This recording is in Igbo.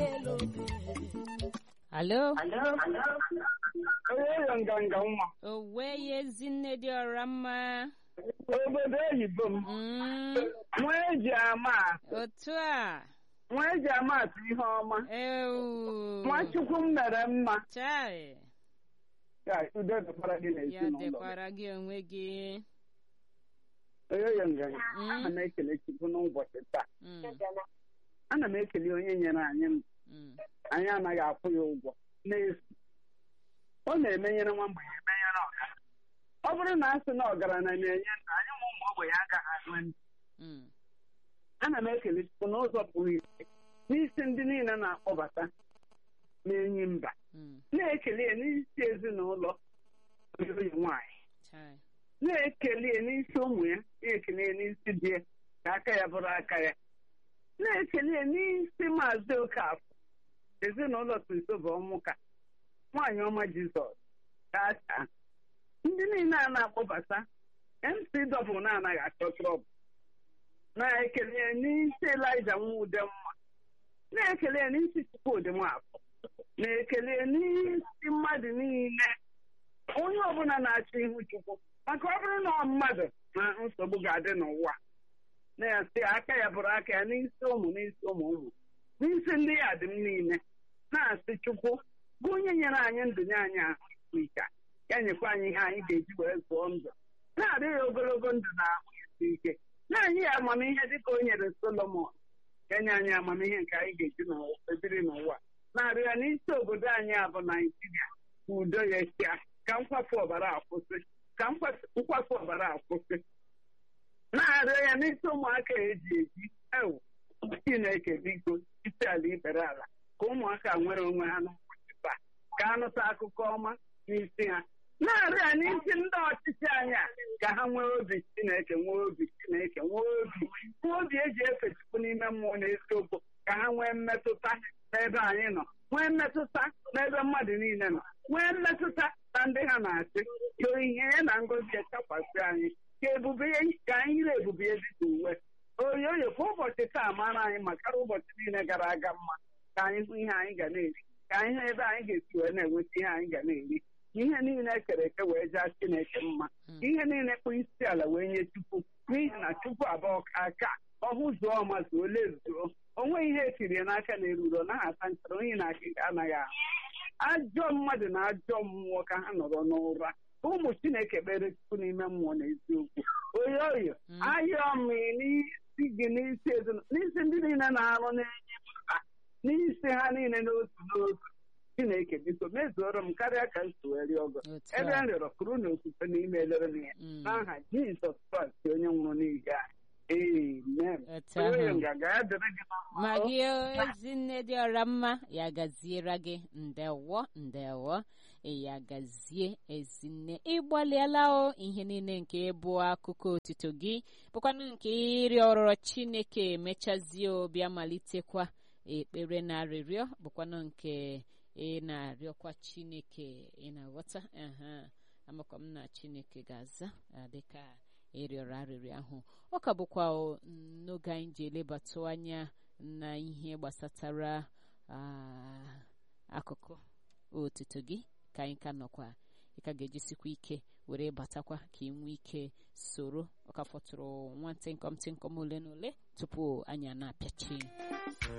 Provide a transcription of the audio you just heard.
alo onye nganga nwa owe ya ezinne dị ọra mma obodo oyibo m Mm, nwa eji ama otu a nwa eji ama atụ ihe ọma ewu nwachukwu m mere mma chai ka udo dịkwara gị ya n'ezinụlọ dịkwara gị onwe gị onye nganga Mm. ana m ekele chukwu n'ụbọchị taa Mm, ana m ekele onye nyere anyị ndụ mm, anyị anaghị akwụ ya ụgwọ n'efu ọ na-emenyere nwa mgbenye emenyere ọgaranya ọ bụrụ na a sị na ọgaranya na-enye ndụ anyị ma ụmụ ogbenye agaghị anwe ndụ mm, ana m ekele chukwu n'ụzọ pụrụ iche n'isi ndị niile na-akpọbata n'enyi mba mm, na-ekele ya n'isi ezinụlọ oyi nwaanyị chai na-ekele ya n'isi ụmụ ya na-ekele ya n'isi di ya ka aka ya bụrụ aka ya na-ekele ya n'isi maazị okafọ ezinụlọ kristoba ọmụka nwaanyị ọma jizọs kacha ndị niile a na-akpọbata mc dọbụl na-anaghị achọ trọbụl na-ekele ya n'isi elija nwudemma na-ekele ya n'isi chukwudị nwafọ na-ekele ya n'isi mmadụ niile onye ọbụla na-achọ ihu chukwu maka ọ bụrụ na ọ mmadụ na nsogbu ga-adị n'ụwa na-asị aka ya bụrụ aka ya n'isi ụmụ n'isi ụmụ ụmụ n'isi ndị ya dị m niile na-asị chukwu bụ onye nyere anyị ndụ nye anyị ahụ isi ike ya nyekwa anyị ihe anyị ga-eji wee zụọ ndụ na-arịọ ya ogologo ndụ na ahụ isi ike na-anyị ya amamihe dịka o nyere solomon ka nye anyị amamihe nke anyị ga-eji ebiri n'ụwa na-arịọ ya n'isi obodo anyị a bụ naijiria ka udo ya chịa ka nkwafu ọbara akwụsị ka nkwafu ọbara akwụsị na-arịọ ya n'isi ụmụaka eji eji ewu chineke biko isi ala ikpere ala ka ụmụaka nwere onwe ha n'ụbọchị taa ka anụta akụkọ ọma n'isi ha na-arịọ ya n'isi ndị ọchịchị anyị a ka ha nwee obi chineke nwee obi chineke nwee obi nwee obi eji efe chukwu n'ime mmụọ na eziokwu ka ha nwee mmetụta n'ebe anyị nọ nwee mmetụta n'ebe mmadụ niile nọ nwee mmetụta na ndị ha na-achị ka onyinye ya na ngọzi ya chakwasị anyị ka ebube ya ka anyị yiri ebube ya dịka uwe oyi oyi kwa ụbọchị taa mara anyị makara ụbọchị niile gara aga mma ka anyị hụ ihe anyị ga na-eri ka anyị hụ ebe anyị ga-esi wee na-enweta ihe anyị ga na-eri ka ihe niile ekere eke wee jaa Chineke mma ka ihe niile kpụ isi ala wee nye Chukwu n'ihi na Chukwu abụọ ka aka ọhụ zuo ọma zuo lezuo o nweghị ihe etiri n'aka na-eruro naghị ata nchara onye na akịka anaghị ahụ ajọ mmadụ na ajọ mmụọ ka ha nọrọ n'ụra ka ụmụ Chineke kpere Chukwu n'ime mmụọ na eziokwu oyo oyo ayọ m n'isi gị n'isi ezinụlọ n'isi ndị niile na-arụ n'enyi ha n'isi ha niile n'otu n'otu Chineke biko mezuoro m karịa ka m suweri ọgọ otu ebe a m rịọrọ kụrụ na okwukwe n'ime elere m ya Mm, n'aha Jizọs Kraịst onye nwụrụ n'ihi anyị amen otu onye ahụ nganga ya dịrị gị na mma. ma gị ezinne dị ọra mma ya gaziere gị ndewo ndewo ya gazie ezinne ịgbalịala o ihe niile nke bụ akụkọ otito gị bụkwanụ nke ịrịọ ọrụrọ chineke emechazie obi amalitekwa ekpere na arịrịọ bụkwanụ nke ị na-arịọkwa chineke ị na-aghọta aha amakwa m na chineke ga-aza ah, dịka ịrịọrọ arịrịọ ahụ ọ ka bụkwa o, n'oge anyị ji elebatụ anya na ihe gbasatara ah, akụkụ otuto gị ka anyị ka nọkwa ị ka ga-ejisikwa ike were batakwa ka ị nwee ike soro ọ ka fọtụrụ nwa ntịnkọm tịnkọm ole na ole tupu anyị a na-apịachi